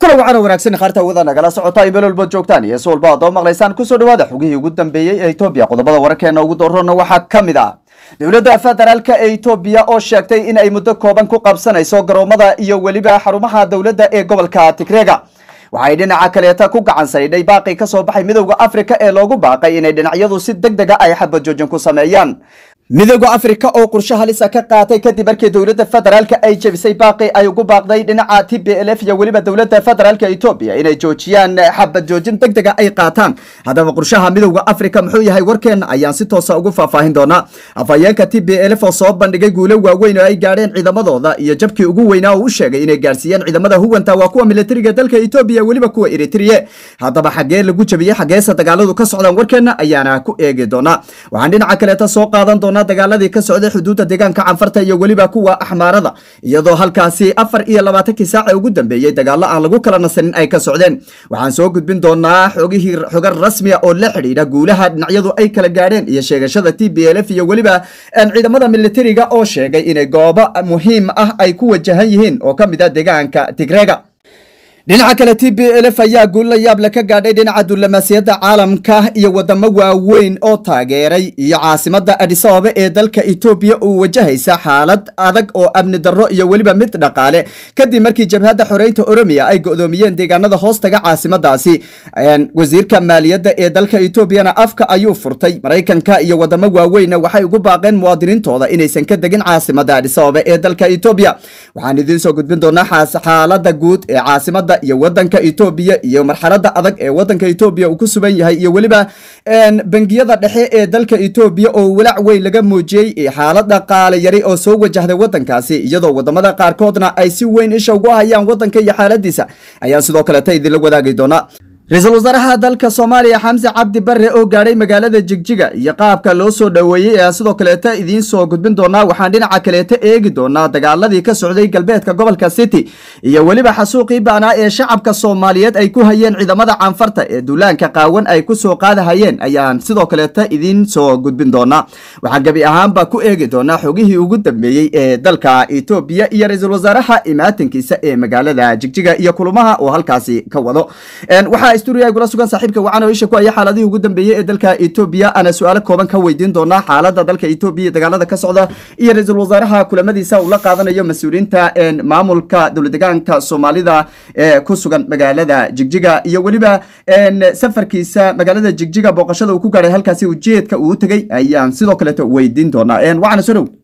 kula wacana wanaagsan khaarta wada nagala socota ay meel walba joogtaan iyo si walba adoo maqlaysaan kusoo dhawaada xugihii ugu dambeeyey ee etoobiya qodobada wararkeena ugu doorona waxaa ka mid ah dowladda federaalka ee etoobiya oo sheegtay in ay muddo kooban ku qabsanayso garoomada iyo weliba xarumaha dowladda ee gobolka tigreega waxay dhinaca kaleeta ku gacan saydhay baaqi ka soo baxay midowda afrika ee loogu baaqay inay dhinacyadu si deg dega ay xabajoojin ku sameeyaan midowda afrika oo qorshe halisa ka qaatay kadib markii dowladda federaalka ay jebisay baaqi ay ugu baaqday dhinaca t b l f iyo weliba dowladda federaalka etoobiya inay joojiyaan xabad joojin deg dega ay qaataan haddaba qorshaha midowda afrika muxuu yahay warkeena ayaan si toosa ugu faahfaahin doonaa afhayeenka t b l f oo soo bandhigay guulo waaweyn oo ay gaadheen ciidamadooda iyo jabkii ugu weynaa oo u sheegay inay gaarsiiyeen ciidamada huwanta waa kuwa militariga dalka etoobiya weliba kuwa eritriye haddaba xagee lagu jebiyey xageese dagaaladu ka socdaan warkeena ayaana ku eegi doonaa waxaan dhinaca kaleeta soo qaadan doonaa dagaaladii ka socday xuduudda deegaanka canfarta iyo weliba kuwa axmaarada iyadoo halkaasi afar iyo labaatankii saaca ugu dambeeyey dagaalo aan lagu kala nasanin ay ka socdeen waxaan soo gudbin doonaa xogihii xogar rasmiya oo la xidhiidha guulaha dhinacyadu ay kala gaadheen iyo sheegashada t b l f iyo weliba ciidamada militariga oo sheegay inay goobo muhiim ah ay ku wajahan yihiin oo ka mid ah deegaanka tigreega dhinaca kale t b l f ayaa guul la yaab le ka gaadhay dhinaca dullamaasiyadda caalamka iyo wadamo waaweyn oo taageeray iyo caasimada adisababa ee dalka etoobiya uu wajahaysa xaalad adag oo amni darro iyo weliba mid dhaqaale kadib markii jabhadda xoreynta oromiya ay go'doomiyeen deegaanada hoostaga caasimadaasi wasiirka maaliyadda ee dalka etoobiyana afka ayuu furtay maraykanka iyo wadamo waaweynna waxay ugu baaqeen muwaadiniintooda inaysan ka degin caasimada adisababa ee dalka etoobiya waxaan idiin soo gudbin doonaa xaalada guud ee caasimada iyo wadanka etoobiya iyo marxalada adag ee wadanka etoobiya uu ku sugan yahay iyo weliba bangiyada dhexe ee dalka etoobiya oo walaac weyn laga muujiyey xaalad dhaqaale yari oo soo wajahday wadankaasi iyadoo wadamada qaarkoodna ay si weyn isha ugu hayaan wadanka iyo xaaladiisa ayaan sidoo kaleta idinla wadaagi doonaa ra-iisul wasaaraha dalka soomaaliya xamse cabdi bare oo gaadhay magaalada jigjiga iyo qaabka loo soo dhoweeyey ayaa sidoo kaleeta idiin soo gudbin doonaa waxaan dhinaca kaleeta eegi doonaa dagaaladii ka socday galbeedka gobolka city iyo weliba xasuuqii baanaa ee shacabka soomaaliyeed ay ku hayeen ciidamada canfarta ee duulaanka qaawan ay kusoo qaadahayeen ayaan sidoo kaleeta idiin soo gudbin doonaa waxaan gebi ahaanba ku eegi doonaa xogihii ugu dambeeyey ee dalka etoobiya iyo ra-iisul wasaaraha imaatinkiisa ee magaalada jigjiga iyo kulamaha oo halkaasi ka wado sturia gula sugan saaxiibka wacan oo isha ku aya xaaladihii ugu dambeeyey ee dalka etoobiya ana su-aalo kooban ka weydiin doonaa xaalada dalka etoobiya dagaalada ka socda iyo ra-iisul wasaaraha kulamadiisa uu la qaadanayo mas-uuliyiinta maamulka dowladegaanka soomaalida ee ku sugan magaalada jigjiga iyo weliba safarkiisa magaalada jigjiga booqashada uu ku gaadhay halkaasi ujeedka uu tegey ayaan sidoo kaleeto weydiin doonaa waxaana soo dhow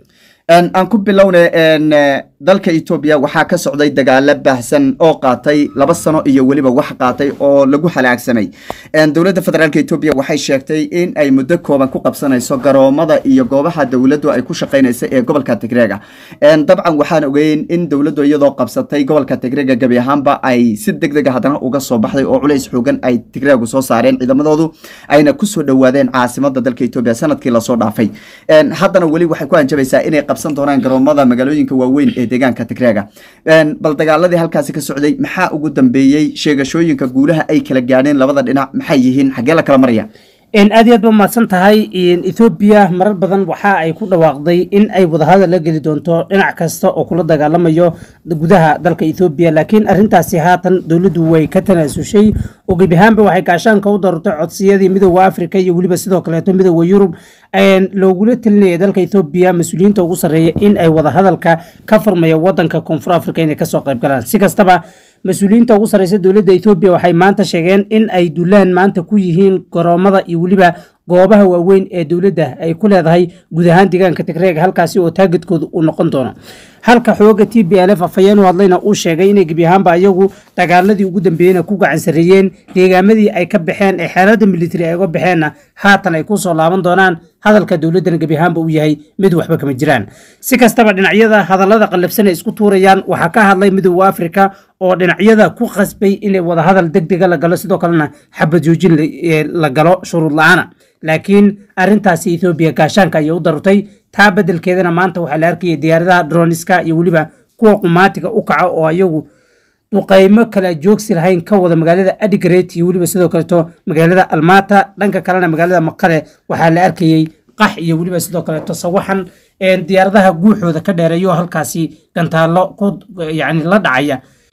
aan ku bilowne dalka etoobiya waxaa ka socday dagaalo baahsan oo qaatay laba sano iyo weliba wax qaatay oo lagu halaagsamay dowladda federaalk etoobiya waxay sheegtay in ay muddo kooban ku qabsanayso garoomada iyo goobaha dowladdu ay ku shaqaynaysa ee gobolka tigreega dabcan waxaan ogeyn in dowladdu iyadoo qabsatay gobolka tigreega gebi ahaanba ay si deg dega haddana uga soo baxday oo culays xoogan ay tigreegu soo saareen ciidamadoodu ayna kusoo dhowaadeen caasimada dalka etoobiya sanadkii lasoo dhaafay haddana weli waxay ku hanjabaysaa inay qabsan doonaan garoomada magaalooyinka waaweyn ee deegaanka tigreega bal dagaaladii halkaasi ka socday maxaa ugu dambeeyey sheegashooyinka guulaha ay kala gaadheen labada dhinac maxay yihiin xaggee la kala maraya aad iyo aad ba mahadsan tahay ethoobiya marar badan waxa ay ku dhawaaqday in ay wadahadal la geli doonto dhinac kasta oo kula dagaalamayo gudaha dalka ethoobiya laakiin arintaasi haatan dowladdu way ka tanaasushay oo gebi ahaanba waxay gaashaanka u darurtay codsiyadii midooda afrika iyo weliba sidoo kaleeto midooda yurub loogula telinaya dalka ethoobiya mas-uuliyiinta ugu sarreeya in ay wadahadalka ka furmaya wadanka koonfur africa inay kasoo qayb galaan si kastaba mas-uuliyiinta ugu sarreysa dowladda etoobiya waxay maanta sheegeen in ay dulaan maanta ku yihiin garoomada iyo weliba goobaha waaweyn ee dowladda ay ku leedahay guud ahaan deegaanka tigreega halkaasi oo taagadkooda uu noqon doono halka xooga t b l f afhayeen u hadlayna uu sheegay inay gebi ahaanba iyagu dagaaladii ugu dambeeyeyna ku gacan sarreeyeen deegaamadii ay ka baxeen ee xeelada militari ay uga baxeenna haatan ay kusoo laaban doonaan hadalka dowladdana gebi ahaanba uu yahay mid waxba kama jiraan si kastaba dhinacyada hadallada qallafsan ay isku tuurayaan waxaa ka hadlay midooda afrika oo dhinacyada ku qasbay inay wadahadal deg dega la galo sidoo kalena xabad joojin la galo shuruud la-aana laakiin arintaasi ethoobiya gaashaanka ayay u darutay taa bedelkeedana maanta waxaa la arkaya diyaaradaha droniska iyo weliba kuwa qumaatiga u kaca oo ayagu duqaymo kala joogsi lahayn ka wada magaalada adigret iyo weliba sidoo kaleeto magaalada almata dhanka kalena magaalada maqale waxaa la arkayey qax iyo weliba sidoo kaleeto sawaxan diyaaradaha guuxooda ka dheereeyo halkaasi gantaallo ku yani la dhacaya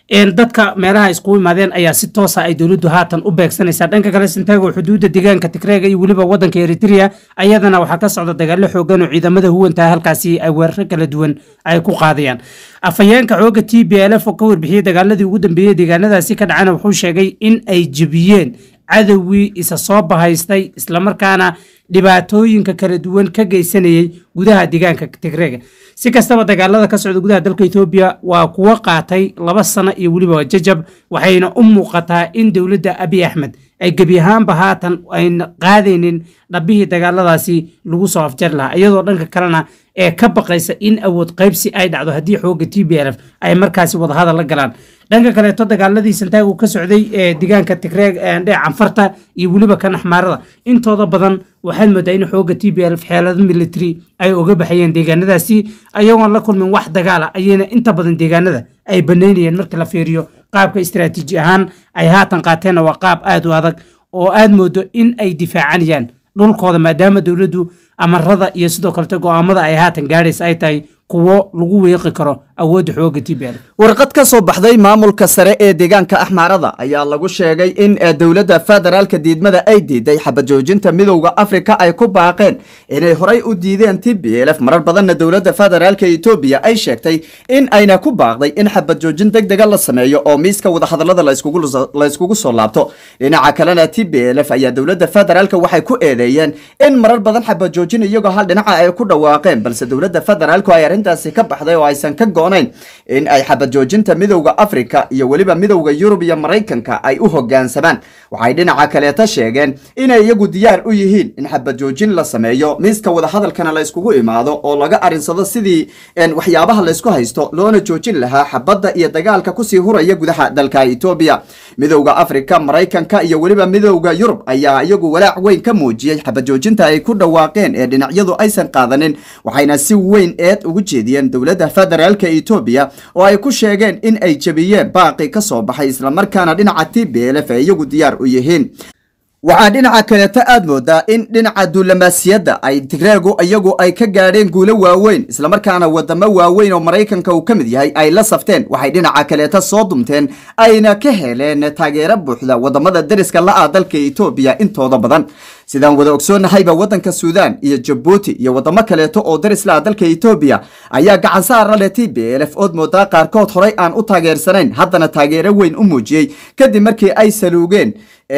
dadka meelaha iskugu imaadeen ayaa si toosa ay dowladdu haatan u beegsanaysaa dhanka kale santago xuduudda deegaanka tigreega iyo weliba wadanka eritrea ayadana waxaa ka socda dagaalo xoogan oo ciidamada huwantaha halkaasi ay weeraro kala duwan ay ku qaadayaan afhayeenka xooga t b l f oo ka warbixiyey dagaaladii ugu dambeeyey deegaanadaasi ka dhacana wuxuu sheegay in ay jebiyeen cadowgii isa soo bahaystay islamarkaana dhibaatooyinka kala duwan ka geysanayay gudaha deegaanka tigreega si kastaba dagaalada ka socda gudaha dalka etoobiya waa kuwo qaatay laba sano iyo weliba jajab waxayna u muuqataa in dowladda abiy axmed ay gebi ahaanba haatan ayna qaadaynin dhabbihii dagaaladaasi lagu soo afjari lahaa iyadoo dhanka kalena ee ka baqaysa in awood qaybsi ay dhacdo haddii xooga t b l f ay markaasi wadahadal la galaan dhanka kaleeto dagaaladii santaagu ka socday ee deegaanka tigreeg dhe canfarta iyo weliba kan axmaarada intooda badan waxaad moodaa in xooga t b l f xeelado military ay oga baxayeen deegaanadaasi ayagoon la kulmin wax dagaala ayayna inta badan deegaanada ay banaynayeen marka la fiiriyo qaabka istaraatiiji ahaan ay haatan qaateenna waa qaab aada u adag oo aad moodo in ay difaacanayaan dhulkooda maadaama dowladdu amarada iyo sidoo kalete go'aamada ay haatan gaadhaysa ay tahay kuwo lagu weeqi karo awoodda xooga t b l warqad ka soo baxday maamulka sare ee deegaanka axmaarada ayaa lagu sheegay in dowladda federaalka diidmada ay diiday xabajoojinta midowda afrika ay ku baaqeen inay horay u diideen t b l f marar badanna dowladda federaalka etoobiya ay sheegtay in ayna ku baaqday in xabajoojin deg dega la sameeyo oo miiska wadahadalada layskugu soo laabto dhinaca kalena t b l f ayaa dowladda federaalka waxay ku eedeeyeen in marar badan xabajoojin iyagoo hal dhinaca ay ku dhawaaqeen balse dowladda federaalku ay arrintaasi ka baxday oo aysan ka goonayn in ay xabajoojinta midowda afrika iyo weliba midowda yurub iyo maraykanka ay u hogaansamaan waxay dhinaca kaleeta sheegeen inay iyagu diyaar u yihiin in xabajoojin la sameeyo miiska wadahadalkana la yskugu imaado oo laga arinsado sidii waxyaabaha laysku haysto loona joojin lahaa xabadda iyo dagaalka kusii huraya gudaha dalka etoobiya midowda afrika maraykanka iyo weliba midowda yurub ayaa iyagu walaac weyn ka muujiyey xabajoojinta ay ku dhawaaqeen ee dhinacyadu aysan qaadanin waxayna si weyn eed ugu jeediyeen dowladda federaalka etoobiya oo ay ku sheegeen in ay jebiyeen baaqi ka soo baxay islamarkaana dhinaca t b l f ay iyagu diyaar u yihiin waxaa dhinaca kaleeto aad moodaa in dhinaca duulamaasiyadda ay tigreegu iyagu ay ka gaadheen guulo waaweyn islamarkaana wadamo waaweyn oo maraykanka uu ka mid yahay ay la safteen waxay dhinaca kaleeto soo dumteen ayna ka heleen taageero buuxda wadamada dariska la-ah dalka etoobiya intooda badan sidaan wada ogsoonnahayba waddanka suudaan iyo jabuuti iyo wadamo kaleeto oo daris la-ah dalka etoobiya ayaa gacan saara leh t b l f ood moodaa qaarkood horay aan u taageersanayn haddana taageero weyn u muujiyey kadib markii ay saluugeen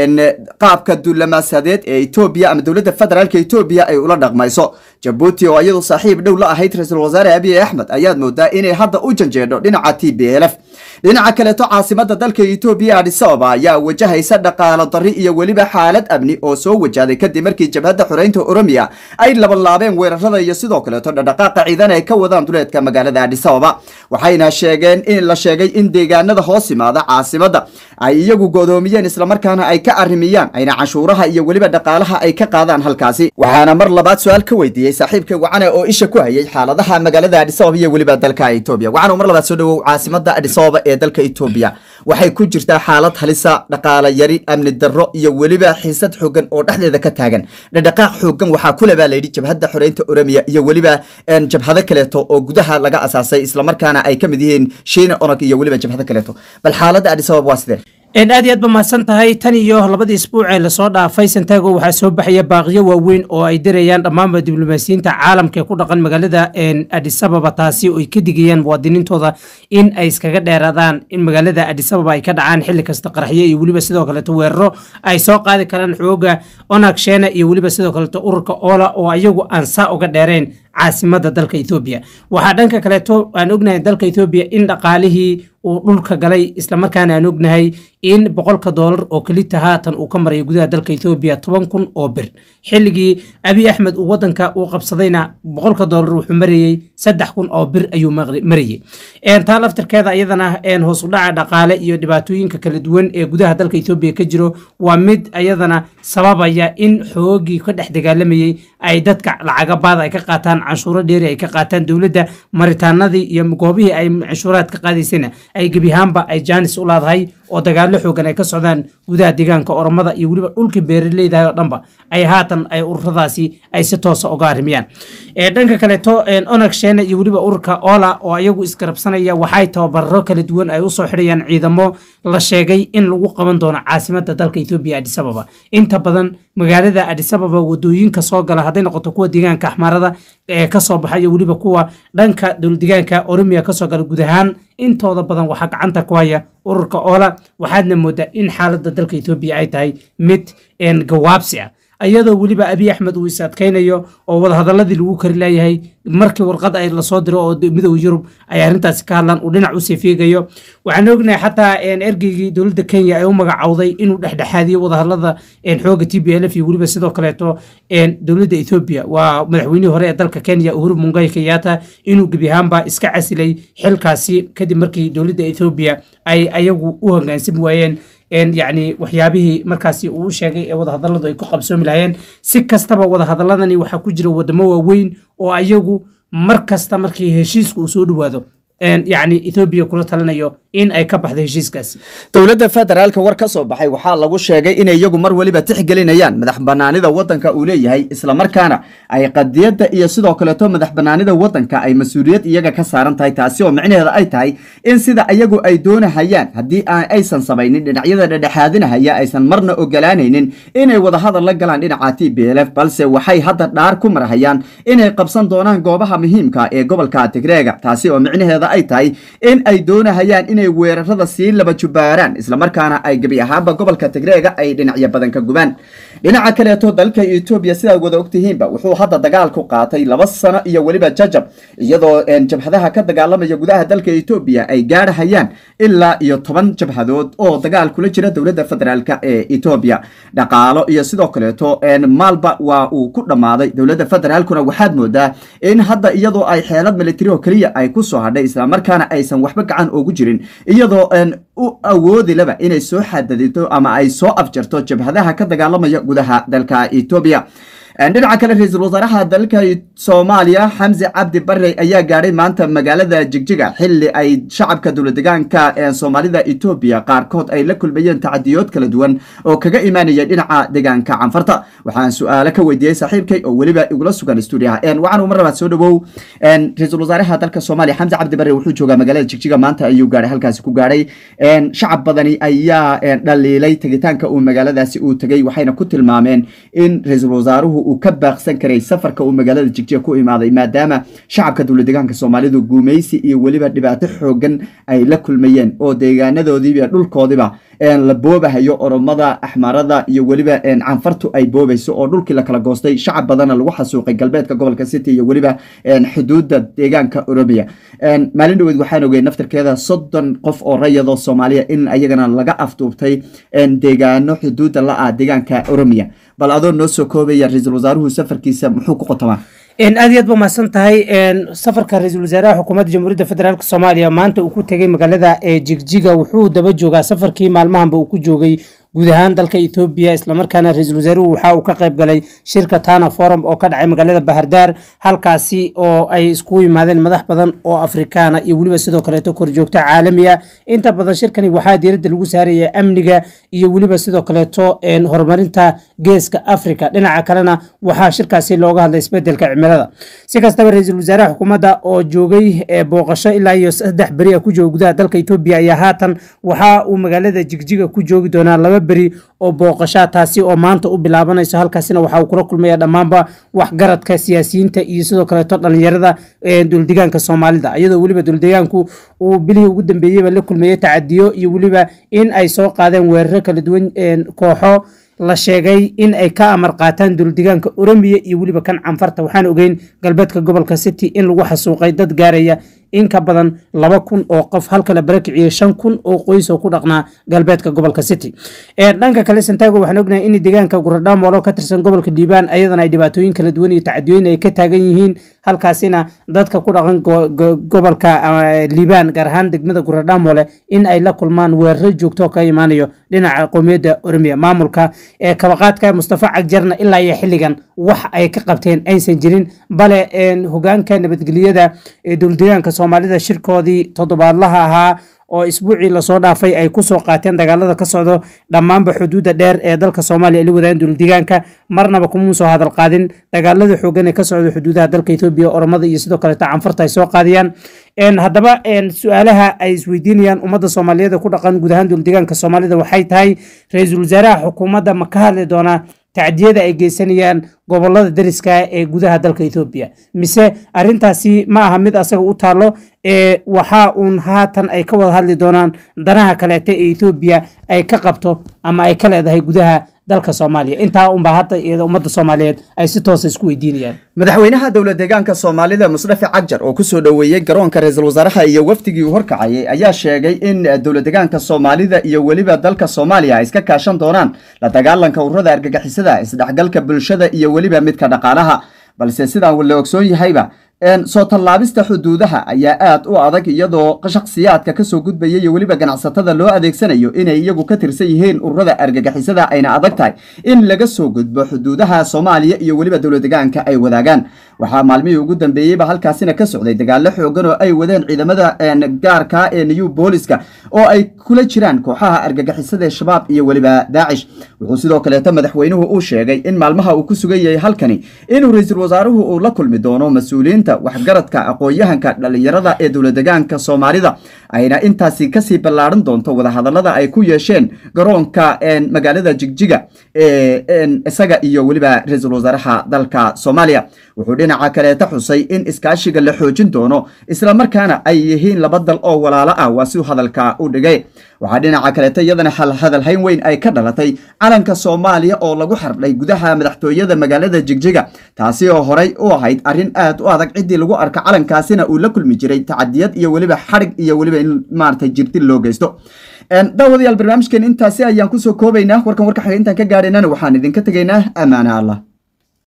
qaabka duulamaasadeed ee etoobiya ama dowladda federaalka etoobiya ay ula dhaqmayso jabuuti oo iyadu saaxiib dhow la ahayd ra-iisul wasaare abiy axmed ayaad moodaa inay hadda u janjeedho dhinaca t b l f dhinaca kaleeto caasimada dalka etoobiya adis ababa ayaa wajahaysa dhaqaalo dari iyo weliba xaalad amni oo soo wajahday kadib markii jabhadda xoreynta oromiya ay labanlaabeen weerarada iyo sidoo kaleeto dhaqdhaqaaqa ciidan ay ka wadaan duleedka magaalada adis ababa waxayna sheegeen in la sheegay in deegaanada hoos yimaada caasimada ay iyagu godoomiyeen islamarkaana ay ka arrimiyaan ayna canshuuraha iyo weliba dhaqaalaha ay ka qaadaan halkaasi waxaana mar labaad su-aal ka weydiiyey saaxiibka wacane oo isha ku hayay xaaladaha magaalada adis ababa iyo weliba dalka etoobiya wacane mar labaad soo dhawow caasimada adis ababa ee dalka etoobiya waxay ku jirtaa xaalad halisa dhaqaala yari amni darro iyo weliba xiisad xoogan oo dhexdeeda ka taagan dhaqdhaqaaq xoogan waxaa kule baa layidhi jabhadda xoreynta oromiya iyo weliba jabhado kaleeto oo gudaha laga asaasay islamarkaana ay ka mid yihiin shiina onog iyo weliba jabhado kaleeto bal xaaladda adis ababa waa sidee aad iyo aad ba mahadsan tahay tan iyo labadii isbuuc ee lasoo dhaafay santago waxaa soo baxaya baaqiyo waaweyn oo ay dirayaan dhammaanba diblomaasiyiinta caalamka ee ku dhaqan magaalada adisababa taasi oo ay ka digayaan muwaadiniintooda in ay iskaga dheeraadaan in magaalada adisababa ay ka dhacaan xilli kasta qaraxyo iyo weliba sidoo kaleeto weeraro ay soo qaadi karaan xooga onag sheena iyo weliba sidoo kaleeto ururka oola oo ayagu aan saa uga dheereen caasimada dalka ethoobiya waxaa dhanka kaleeto aan ognahay dalka ethoobiya in dhaqaalihii uu dhulka galay islamarkaana aan ognahay in boqolka doolar oo kelita haatan uu ka marayo gudaha dalka ethoobiya toban kun oo bir xilligii abiy axmed uu wadanka uu qabsadayna boqolka doolar wuxuu marayey saddex kun oo bir ayuu marayey taa laftirkeeda iyadana hoos u dhaca dhaqaale iyo dhibaatooyinka kala duwan ee gudaha dalka ethoobiya ka jiro waa mid iyadana sababaya in xoogii ka dhex dagaalamayey ay dadka lacagabaada ay ka qaataan canshuuro dheeri ay ka qaataan dowladda maritaanadii iyo goobihii ay canshuuraad ka qaadaysayna ay gebi ahaanba ay jaanis u laadahay oo dagaallo xoogan ay ka socdaan gudaha deegaanka oromada iyo weliba dhulkii beeraleydahay oo dhanba ay haatan ay ururadaasi ay si toosa uga arrimiyaan dhanka kaleeto onag sheene iyo weliba ururka ola oo ayagu isgarabsanaya waxay tababaro kala duwan ay usoo xidhayaan ciidamo la sheegay in lagu qaban doono caasimada dalka etoobiya adisababa inta badan magaalada adisababa wadooyinka soo gala hadday noqoto kuwa deegaanka axmaarada ee kasoo baxa iyo weliba kuwa dhanka dowldeegaanka oromiya kasoo gala guud ahaan intooda badan waxaa gacanta ku haya ururka oola waxaadna moodaa in xaalada dalka etoobiya ay tahay mid gawaabsi ah iyadoo weliba abiy axmed uu is adkaynayo oo wadahadaladii lagu kari leeyahay markii warqad ay lasoo diro oo midooda yurub ay arrintaasi ka hadlaan uu dhinac usii fiigayo waxaan ognahay xataa ergeygii dowladda kenya ay u magacowday inuu dhexdhexaadiyo wadahadalada xooga t b l f iyo weliba sidoo kaleeto dowladda ethoobia waa madaxweynihii hore ee dalka kenya uhuru mungai kenyatta inuu gebi ahaanba iska casilay xilkaasi kadib markii dowladda ethoobia ay ayagu u hogaansami waayeen yacni waxyaabihii markaasi uu u sheegay ee wadahadalladu ay ku qabsoomi lahayeen si kastaba wadahadaladani waxaa ku jira wadamo waaweyn oo ayagu mar kasta markii heshiiska uu soo dhowaado yacni ethoobiya kula talinayo in ay ka baxdo heshiiskaasi dowladda federaalka war ka soo baxay waxaa lagu sheegay inay iyagu mar weliba tixgelinayaan madax banaanida waddanka uu leeyahay islamarkaana ay qadiyadda iyo sidoo kaleeto madax banaanida waddanka ay mas-uuliyad iyaga ka saaran tahay taasi oo micnaheeda ay tahay in sida iyagu ay doonahayaan haddii aysan samaynin dhinacyada dhedhexaadinahaya aysan marna ogolaanaynin inay wadahadal la galaan dhinaca t b l f balse waxay hadda dhaar ku marhayaan inay qabsan doonaan goobaha muhiimka ee gobolka tigreega taasi oo micnaheeda ay tahay in ay doonahayaan inay weerarada sii laba jubaaraan islamarkaana ay gebi ahaanba gobolka tigreega ay dhinacyo badan ka gubaan dhinaca kaleeto dalka etoobiya sidaad wada ogtihiinba wuxuu hadda dagaal ku qaatay laba sano iyo weliba jajab iyadoo jabhadaha ka dagaalamaya gudaha dalka etoobiya ay gaarhayaan ilaa iyo toban jabhadood oo dagaal kula jira dowladda federaalk ee etoobiya dhaqaalo iyo sidoo kaleeto maalba waa uu ku dhammaaday dowladda federaalkuna waxaad moodaa in hadda iyadoo ay xeelad militari oo keliya ay ku soo hadhay islamarkaana aysan waxba gacan ugu jirin iyadoo u awoodi laba inay soo xadadito ama ay soo afjarto jabhadaha ka dagaalamaya gudaha dalka etoobiya dhinaca kale ra-iisul wasaaraha dalka soomaaliya xamse cabdi bare ayaa gaadhay maanta magaalada jigjiga xili ay shacabka dowladegaanka ee soomaalida etoobiya qaarkood ay la kulmayeen tacadiyood kala duwan oo kaga imaanaya dhinaca deegaanka canfarta waxaan su-aalo ka weydiiyey saaxiibkay oo weliba igula sugan stuudiyaha waxaan umar labaad soo dhawow ra-iisul wasaaraha dalka soomaaliya xamse cabdi bare wuxuu joogaa magaalada jigjiga maanta ayuu gaadhay halkaasi ku gaadhay shacab badani ayaa dhaliilay tegitaanka uu magaaladaasi uu tegay waxayna ku tilmaameen in ra-iisul wasaaruhu uu ka baaqsan karay safarka uu magaalada jigjiga ku imaaday maadaama shacabka dowladegaanka soomaalidu guumaysi iyo weliba dhibaato xoogan ay la kulmayeen oo deegaanadoodiiba dhulkoodiba la boobahayo oromada axmarada iyo weliba canfartu ay boobayso oo dhulkii la kala goostay shacab badana lagu xasuuqay galbeedka gobolka city iyo weliba xuduudda deegaanka oromiya maalin dhaweed waxaan ogey naftarkeeda soddon qof oo rayadoo soomaaliya in ayagana laga afduubtay deegaano xuduudda la-ah deegaanka oromiya bal adoo noo soo koobaya ra-iisul wasaaruhu safarkiisa muxuu ku qotamaa aad iyo aad ba mahadsan tahay safarka ra-iisul wasaaraha xukuumadda jamhuuriyadda federaalk soomaaliya maanta uu ku tegey magaalada jigjiga wuxuu daba joogaa safarkii maalmahanba uu ku joogay guud ahaan dalka etoobiya islamarkaana ra-iisul wasaaruhu waxa uu ka qayb galay shirka tana forum oo ka dhacay magaalada bahardaar halkaasi oo ay iskugu yimaadeen madax badan oo afrikaana iyo weliba sidoo kaleeto korjoogto caalamiya inta badan shirkani waxaa diiradda lagu saaraya amniga iyo weliba sidoo kaleeto horumarinta geeska africa dhinaca kalena waxaa shirkaasi looga hadlay isbedelka cimilada si kastaba ra-iisul wasaaraha xukuumadda oo joogay booqasho ilaa iyo saddex beri a ku jooga gudaha dalka etoobiya ayaa haatan waxa uu magaalada jigjiga ku joogi doonaa laba beri oo booqashaa taasi oo maanta u bilaabanayso halkaasina waxa uu kula kulmaya dhammaanba waxgaradka siyaasiyiinta iyo sidoo kaleeto dhalinyarada dowldegaanka soomaalida iyadoo weliba dowldegaanku uu bilihii ugu dambeeyeyba la kulmeeyey tacadiyo iyo weliba in ay soo qaadeen weeraro kala duwan kooxo la sheegay in ay ka amar qaataan dowldegaanka oromiya iyo weliba kan canfarta waxaan ogeyn galbeedka gobolka city in lagu xasuuqay dad gaaraya in ka badan laba kun oo qof halka la barakiciyey shan kun oo qoys oo ku dhaqnaa galbeedka gobolka city dhanka kale santago waxaan ognahay in deegaanka guradhamoolo ka tirsan gobolka dhiibaan ayadana ay dhibaatooyin kala duwan iyo tacadiyooyin ay ka taagan yihiin halkaasina dadka ku dhaqan gobolka liibaan gaar ahaan degmada guradhamole in ay la kulmaan weeraro joogto ka imaanayo dhinaca qowmiyadda oromiya maamulka kabaqaadka mustafa cagjarna ilaa iyo xilligan wax ay ka qabteen aysan jirin bale hogaanka nabadgelyada dowldegaanka soomaalida shirkoodii toddobaadlaha ahaa oo isbuucii lasoo dhaafay ay kusoo qaateen dagaalada ka socdo dhammaanba xuduudda dheer ee dalka soomaaliya la wadaagan dowladeegaanka marnaba kuma soo hadal qaadin dagaalada xoogan ee ka socda xuduudaha dalka etoobiya oromada iyo sidoo kaleeta canfarta ay soo qaadiyaan haddaba su-aalaha ay isweydiinayaan ummadda soomaaliyeed ee ku dhaqan guud ahaan dowladeegaanka soomaalida waxay tahay ra-iisul wasaaraha xukuumadda ma ka hadli doonaa tacdiyada ay geysanayaan gobolada dariska ee gudaha dalka etoobiya mise arintaasi ma aha mid asaga u taalo ee waxa uun haatan ay ka wada hadli doonaan danaha kaleeta ee etoobiya ay ka qabto ama ay ka leedahay gudaha dalka soomaaliya intaa unbaa hadda iyada ummadda soomaaliyeed ay si toosa isku weydiinayaan madaxweynaha dowlad deegaanka soomaalida musdafe cagjar oo kusoo dhoweeyey garoonka ra-iisul wasaaraha iyo wafdigii uu horkacayay ayaa sheegay in dowlad deegaanka soomaalida iyo weliba dalka soomaaliya ay iska kaashan doonaan la dagaalanka ururada argagixisada isdhexgalka bulshada iyo weliba midka dhaqaalaha balse sidaan la ogsoon yahayba soo tallaabista xuduudaha ayaa aad u adag iyadoo shakhsiyaadka kasoo gudbaya iyo weliba ganacsatada loo adeegsanayo inay iyagu ka tirsan yihiin ururada argagixisada ayna adag tahay in laga soo gudbo xuduudaha soomaaliya iyo weliba dowlad deegaanka ay wadaagaan waxaa maalmihii ugu dambeeyeyba halkaasina ka socday dagaalo xoogan oo ay wadeen ciidamada gaarka ee new booliska oo ay kula jiraan kooxaha argagixisada ee shabaab iyo weliba daacish wuxuu sidoo kaleeto madaxweynuhu uu sheegay in maalmaha uu ku sugan yahay halkani inuu ra-iisul wasaaruhu uu la kulmi doono mas-uuliyiinta waxgaradka aqoon-yahanka dhalinyarada ee dowlad deegaanka soomaalida ayna intaasi kasii ballaaran doonto wadahadalada ay ku yeesheen garoonka magaalada jigjiga isaga iyo weliba ra-iisul wasaaraha dalka soomaaliya wuxuu dhinaca kaleeta xusay in iskaashiga la xoojin doono islamarkaana ay yihiin laba dal oo walaalo ah waa siuu hadalka u dhigay waxaa dhinaca kaleeta iyadana hadalhayn weyn ay ka dhalatay calanka soomaaliya oo lagu xardhay gudaha madaxtooyada magaalada jigjiga taasi oo horey u ahayd arrin aad u adag ciddii lagu arka calankaasina uu la kulmi jiray tacadiyad iyo weliba xadhig iyo weliba in maarata jirtin loo geysto daawadayaal barnaamijkeen intaasi ayaan kusoo koobaynaa warkan warka xaga intaan ka gaadhaynana waxaan idinka tegaynaa amaana allah